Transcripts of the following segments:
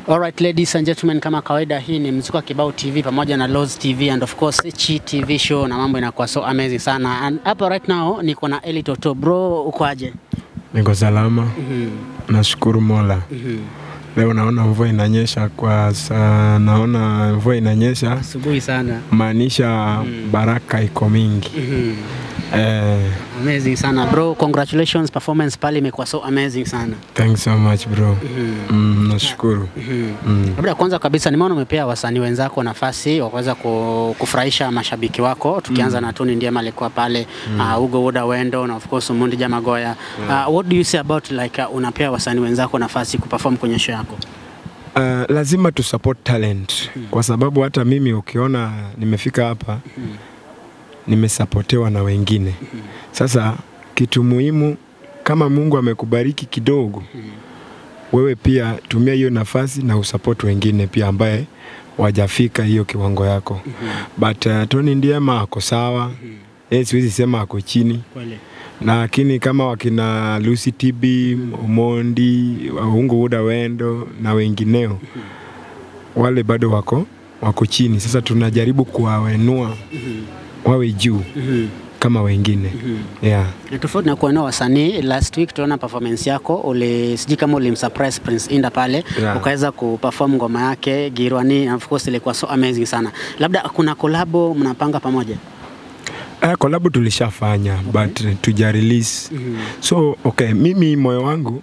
Alright ladies and gentlemen, kama kawaida, hii ni Mziki wa Kibao TV pamoja na Loz TV and of course Chi TV show, na mambo inakuwa so amazing sana. And hapa right now niko na Eli Toto. Bro, uko aje? Niko salama, nashukuru Mola. Leo naona mvua inanyesha kwa saa, naona mvua inanyesha Asubuhi sana. maanisha baraka iko mingi eh, Amazing sana bro, congratulations, performance pale imekuwa so amazing sana. thanks so much bro. Mm, nashukuru mm. Labda kwanza kabisa nimeona umepea wasanii wenzako nafasi wa kuweza ku- kufurahisha mashabiki wako, tukianza na Tony Ndiema alikuwa pale uh, Ugo Woda Wendo na of course Mundi Jamagoya. Uh, what do you say about like uh, unapea wasanii wenzako nafasi kuperform kwenye show yako? Uh, lazima tu support talent kwa sababu hata mimi ukiona nimefika hapa nimesapotewa na wengine. Sasa kitu muhimu, kama Mungu amekubariki kidogo, wewe pia tumia hiyo nafasi na usupport wengine pia ambaye wajafika hiyo kiwango yako. But uh, Tony Ndiema ako sawa, yeye siwezi sema ako chini Kweli. lakini kama wakina Lucy TB, Omondi, Ungu Uda Wendo na wengineo wale bado wako wako chini. Sasa tunajaribu kuwawenua wawe juu kama wengine yeah. Na tofauti na kuona wasanii, last week tuliona performance yako, uli sijui kama ulimsurprise Prince Inda pale Yeah. ukaweza kuperform ngoma yake Girwani, and of course ilikuwa so amazing sana. Labda kuna kolabo mnapanga pamoja? Ah, collab tulishafanya but tuja release so okay, mimi moyo wangu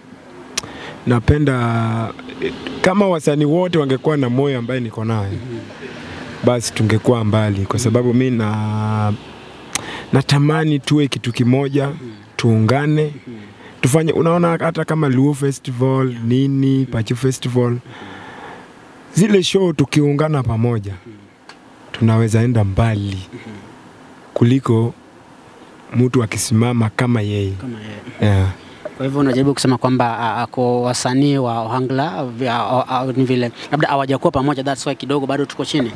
napenda kama wasanii wote wangekuwa na moyo ambaye niko nayo basi tungekuwa mbali, kwa sababu mi na natamani tuwe kitu kimoja, tuungane tufanye. Unaona, hata kama Luo Festival nini, Pachu Festival, zile show tukiungana pamoja tunaweza enda mbali kuliko mtu akisimama kama yeye Kama yeye. yeah. Kwa hivyo unajaribu kusema kwamba ah, ako wasanii wa Ohangla vya- ah, ah, ni vile labda hawajakuwa pamoja, that's why kidogo bado tuko chini.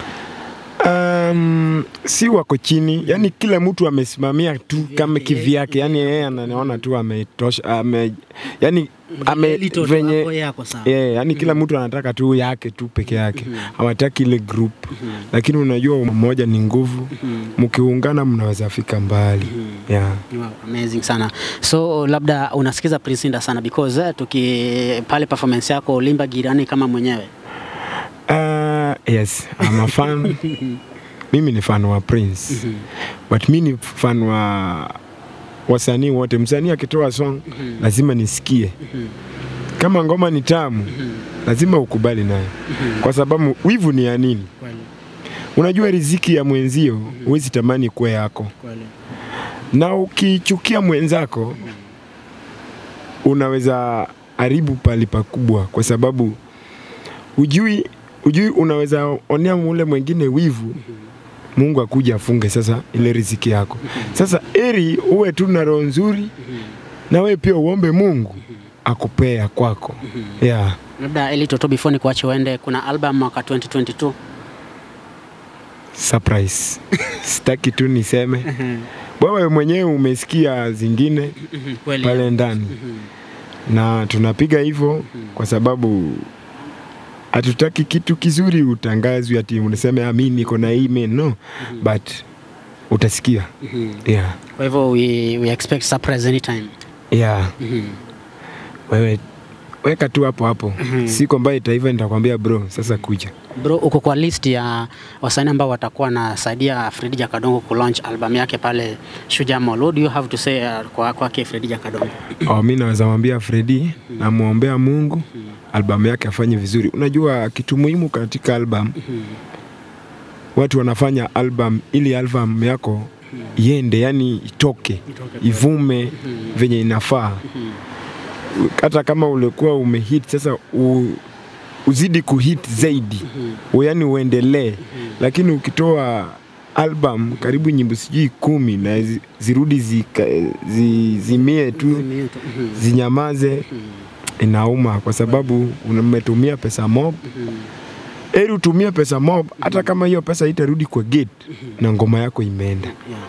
Um, si wako chini, yani kila mtu amesimamia tu kama kivyake, yani yeye anaona tu ametosha, ame, yani ame, Little tu venye hapo yeye ako sawa. Yeah, yani kila mtu anataka tu yake tu peke yake, hawataki ile group. Lakini unajua umoja ni nguvu, mkiungana mnaweza fika mbali. Yeah. Wow, amazing sana. So labda unasikiza Prince Inda sana because eh, tuki pale performance yako ulimba Girani kama mwenyewe. Uh, yes, I'm a fan. mimi ni fan wa Prince. But mi ni fan wa wasanii wote. Msanii akitoa song lazima nisikie. Kama ngoma ni tamu lazima ukubali nayo, kwa sababu wivu ni ya nini? Kweli, Unajua riziki ya mwenzio huwezi tamani kuwa yako, kweli. na ukichukia mwenzako unaweza haribu pali pakubwa, kwa sababu ujui, ujui unaweza onea ule mwingine wivu Mungu akuja afunge sasa ile riziki yako. Sasa eri uwe tu na roho nzuri na wewe pia uombe Mungu akupea kwako. Yeah. Labda Eli Toto, before nikuache uende, kuna album mwaka 2022 Surprise. Sitaki tu niseme. Wewe mwenyewe umesikia zingine kweli. pale ndani na tunapiga hivyo kwa sababu hatutaki kitu kizuri utangazwe ati unasema "Ah, mi niko na email no but utasikia yeah. Kwa hivyo we, we expect surprise anytime. Yeah. Wewe weka tu hapo hapo siku ambayo itaiva nitakwambia bro sasa kuja Bro, uko kwa list ya wasanii ambao watakuwa nasaidia Fredi Jakadongo ku launch album yake pale Shujaa Mall. What do you have to say uh, kwa kwake Fredi Jakadongo? oh, mi naweza mwambia Fredi namwombea Mungu albamu yake afanye vizuri unajua kitu muhimu katika album watu wanafanya album ili album yako iende yani itoke ivume venye inafaa hata kama ulikuwa umehit sasa u, uzidi kuhit zaidi mm yani uendelee lakini ukitoa album karibu nyimbo sijui kumi na zi- zirudi zika, zi, zimie tu zinyamaze inauma kwa sababu umetumia pesa mob eri utumie pesa mob hata kama hiyo pesa itarudi kwa gate na ngoma yako imeenda Yeah.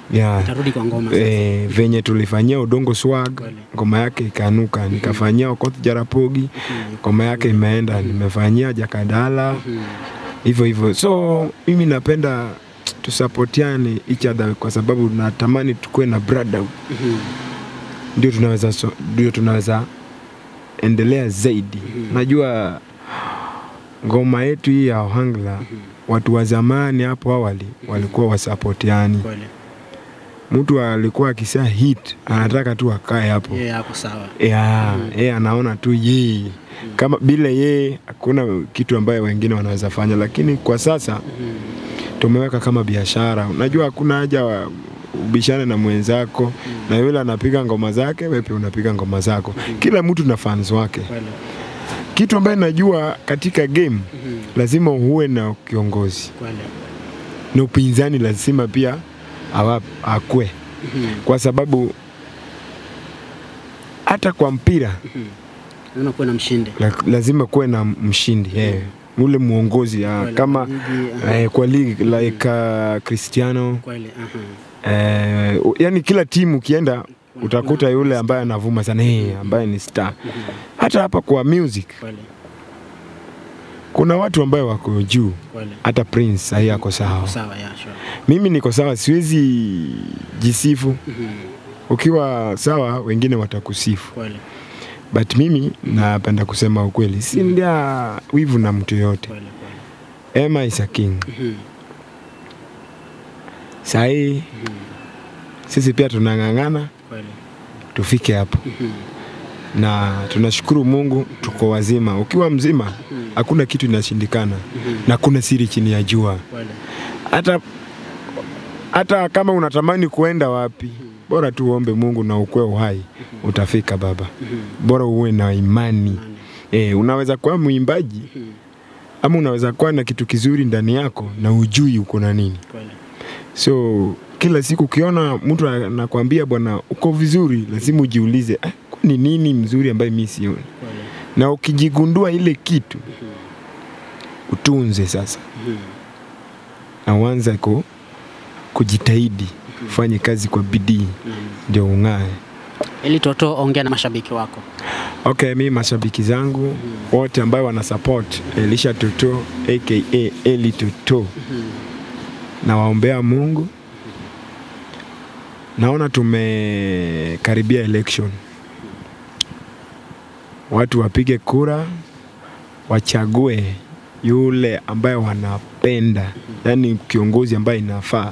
yeah. Tarudi kwa ngoma sasa. E, venye tulifanyia udongo swag Kweli. ngoma yake ikanuka, nikafanyia Okoth Jarapogi Mhm. ngoma yake imeenda, nimefanyia Jakadala Mhm. hivyo hivyo. So mimi napenda tusapotiane each other kwa sababu natamani tukuwe na brotherhood, Mhm. ndio tunaweza so, ndio tunaweza endelea zaidi. Najua ngoma yetu hii ya Ohangla watu wa zamani hapo awali walikuwa wasapotiani. Kweli. Mtu alikuwa akisia hit anataka tu akae hapo Yeye hapo sawa. yeah, yeye anaona tu yeye kama bila yeye hakuna kitu ambayo wengine wanaweza fanya, lakini kwa sasa Mhm. tumeweka kama biashara. Unajua hakuna haja wa ubishane na mwenzako na yule anapiga ngoma zake, wewe pia unapiga ngoma zako. Kila mtu na fans wake. Kweli. Kitu ambayo najua katika game Mhm. lazima uwe na kiongozi Kweli. na upinzani lazima pia awa, akwe, Mhm. kwa sababu hata kwa mpira Mhm. Lazima kuwe na mshindi. la, lazima kuwe na mshindi eh, ule mwongozi ah, Kweli, kama ligi, aha. eh, kwa ligi like uh, Cristiano Kweli. aha. eh, u- yani kila timu ukienda utakuta yule ambaye anavuma sana eh, ambaye ni star. Mhm. Hata hapa kwa music Kweli. kuna watu ambayo wako juu, Kweli. hata Prince sahii ako sawa. Sawa, yeah, sure. Mimi niko sawa, siwezi jisifu. Mhm. Ukiwa sawa, wengine watakusifu, Kweli. but mimi napenda kusema ukweli, si ndia wivu na mtu yoyote. Kweli. Kweli. Emma is a king. Mhm. Sahii Mhm. sisi pia tunang'ang'ana Kweli. tufike hapo, Mhm. na tunashukuru Mungu tuko wazima. Ukiwa mzima hakuna kitu inashindikana, Mhm. na kuna siri chini ya jua. Kweli. Hata hata kama unatamani kuenda wapi, bora tu uombe Mungu na ukue uhai, utafika baba. Mhm. Bora uwe na imani. Nani? E, unaweza kuwa mwimbaji Mhm. ama unaweza kuwa na kitu kizuri ndani yako na ujui uko na nini. Kweli. So kila siku ukiona mtu anakwambia bwana, uko vizuri, lazima ujiulize ah, ni nini mzuri ambaye mi sioni, Kweli. na ukijigundua ile kitu utunze sasa, Mhm. na uanze ku, kujitahidi ufanye kazi kwa bidii Mhm. ndio ung'ae. Ili Toto, ongea na mashabiki wako. Okay, mi mashabiki zangu wote ambayo wana support Elisha Toto aka Eli Toto, nawaombea Mungu. Naona tumekaribia election, watu wapige kura, wachague yule ambaye wanapenda, yaani kiongozi ambaye inafaa,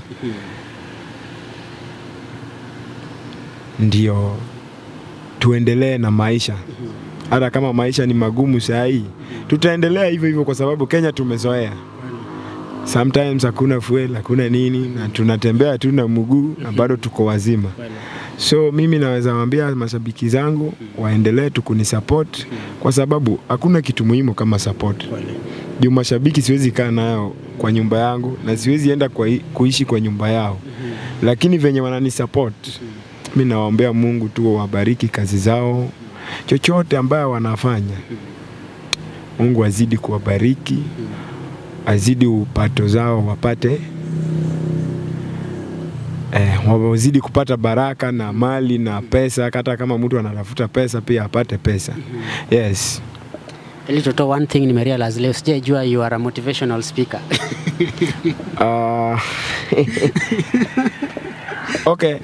ndio tuendelee na maisha hata kama maisha ni magumu saa hii, tutaendelea hivyo hivyo kwa sababu Kenya tumezoea. Sometimes hakuna fuel, hakuna nini, na tunatembea tu na mguu na bado tuko wazima. Kweli. So mimi naweza waambia mashabiki zangu waendelee tu kunisupport kwa sababu hakuna kitu muhimu kama support. Kweli. Juu mashabiki siwezi kaa nayo kwa nyumba yangu na siwezi enda kwa, kuishi kwa nyumba yao, lakini venye wananisupport mi nawaombea Mungu tu wabariki kazi zao, chochote ambayo wanafanya. Mungu azidi kuwabariki, azidi upato zao wapate eh, wazidi kupata baraka na mali na pesa. Hata kama mtu anatafuta pesa pia apate pesa. Yes. Ili Toto, one thing nimerealize leo, sijajua you are a motivational speaker. Uh, okay.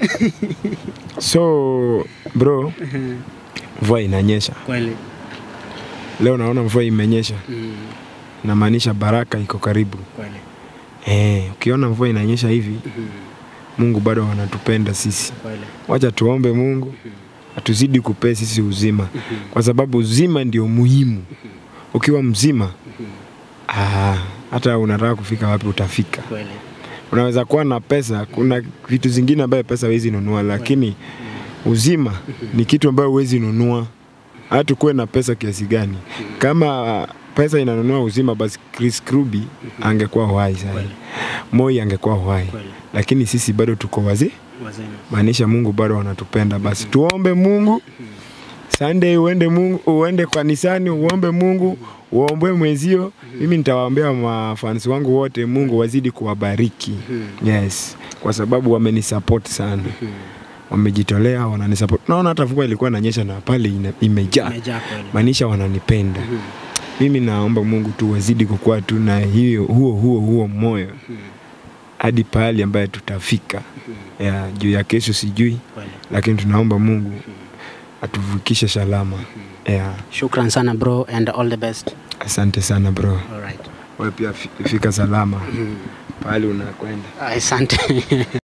So bro, mvua inanyesha Kweli. leo, naona mvua imenyesha, Mm. namaanisha baraka iko karibu. Kweli. Eh, ukiona mvua inanyesha hivi, Mhm. Mungu bado anatupenda sisi. Kweli. Wacha tuombe Mungu atuzidi kupea sisi uzima, kwa sababu uzima ndio muhimu. Ukiwa mzima, ah, hata unataka kufika wapi utafika. Kweli. Unaweza kuwa na pesa, kuna vitu zingine ambayo pesa huwezi nunua, lakini uzima ni kitu ambayo huwezi nunua. Hata kuwe na pesa kiasi gani, kama pesa inanunua uzima, basi Chris Kruby angekuwa uhai sasa, Kweli. Moi angekuwa uhai, Kweli. lakini sisi bado tuko wazee Wazima. maanisha Mungu bado anatupenda. Basi tuombe Mungu Sunday uende Mungu, uende kanisani uombe Mungu, uombe mwezio. Mimi nitawaombea mafans wangu wote, Mungu wazidi kuwabariki. Yes, kwa sababu wamenisupport sana, wamejitolea, wananisupport. Naona hata mvua ilikuwa inanyesha na pale ina- imejaa, Imejaa kweli. maanisha wananipenda. Mimi naomba Mungu tu wazidi kukuwa tu na hiyo huo huo huo moyo hadi pahali ambaye tutafika. Ya, juu ya kesho sijui, Kweli. lakini tunaomba Mungu atuvukishe salama. Yeah. Shukran sana bro and all the best. Asante sana bro, All right. wewe pia fi- fika salama pahali unakwenda. Asante.